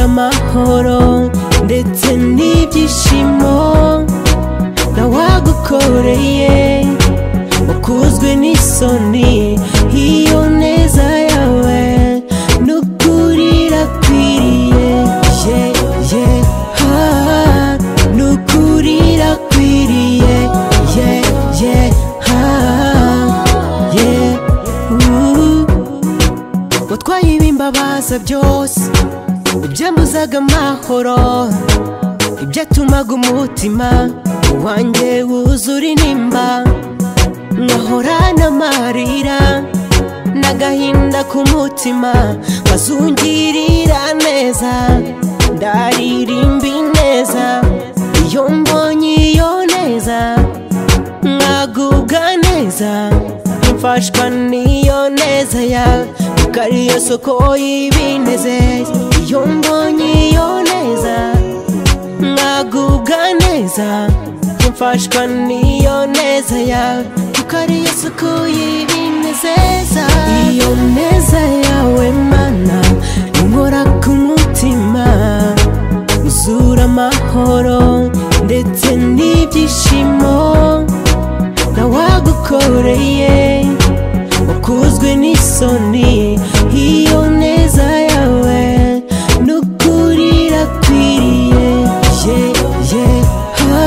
amahoro ndetse n'ibyishimo nawagukoreye wakuzwe n'isoni iyo neza yawe n'ukuri irakwiriye ye ye ha n'ukuri irakwiriye ye ye ha ye uh. watwaye ibimbabaza byose ibyambuzaga amahoro ibyatumaga umutima wanjye wuzura inimba nkahora n'amarira n'agahinda ku mutima nkazungirira neza ndaririmba ineza iyo mbonye iyo neza nkagubwa neza mfashwa n'iyo neza yawe kuko ariyo soko y'ibinezeza iyo mbonye iyo neza nkagubwa neza mfashwa n'iyo neza yawe kuko ariyo soko y'ibinezeza iyo neza yawe mana inkora ku mutima uzura amahoro ndetse n'ibyishimo nawagukoreye wakuzwe n'isoni iyo neza yawe n'ukuri irakwiriye ye ye ha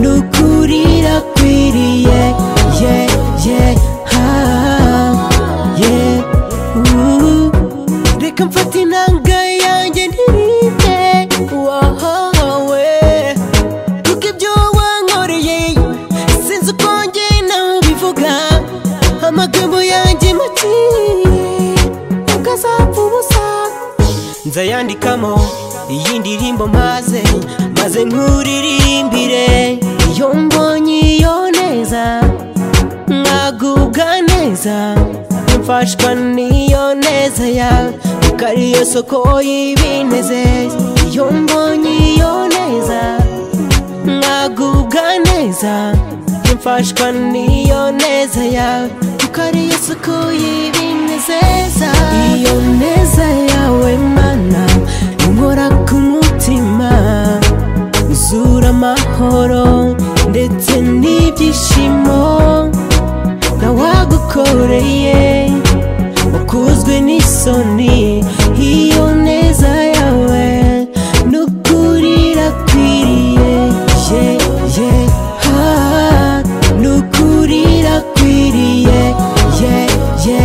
n'ukuri irakwiriye ye ye ha ye uh. reka mfate inanga yanjye ndirinde wahawe kuko ibyo wankoreye sinzi uko njye nabivuga amagambo yanjye make akazapfa ubusa nzayandikamo iyi ndirimbo maze maze nkuririmbire iyo mbonye iyo neza nkagubwa neza mfashwa n'iyo neza yawe kuko ariyo soko y'ibinezeza iyo mbonye iyo neza nkagubwa neza mfashwa n'iyo neza yawe kuko ariyo soko y'ibinezeza iyo neza yawe mana inkora ku mutima uzura amahoro ndetse n'ibyishimo nawagukoreye wakuzwe n'isoni iyo neza yawe n'ukuri irakwiriye ye ye ha n'ukuri irakwiriye ye ye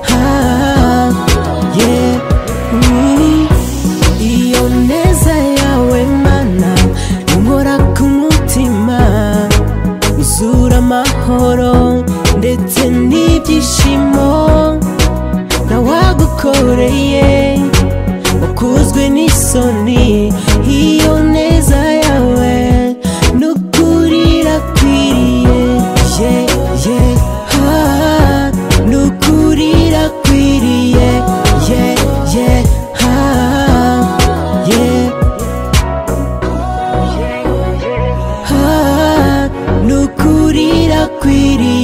ha ye mm. iyo neza yawe mana inkora ku mutima uzura amahoro ndetse n'ibyishimo nawagukoreye wakuzwe n'isoni iyo neza yawe n'ukuri irakwiriye ye ye ha n'ukuri irakwiriye ye ye ha ye ha n'ukuri irakwiriye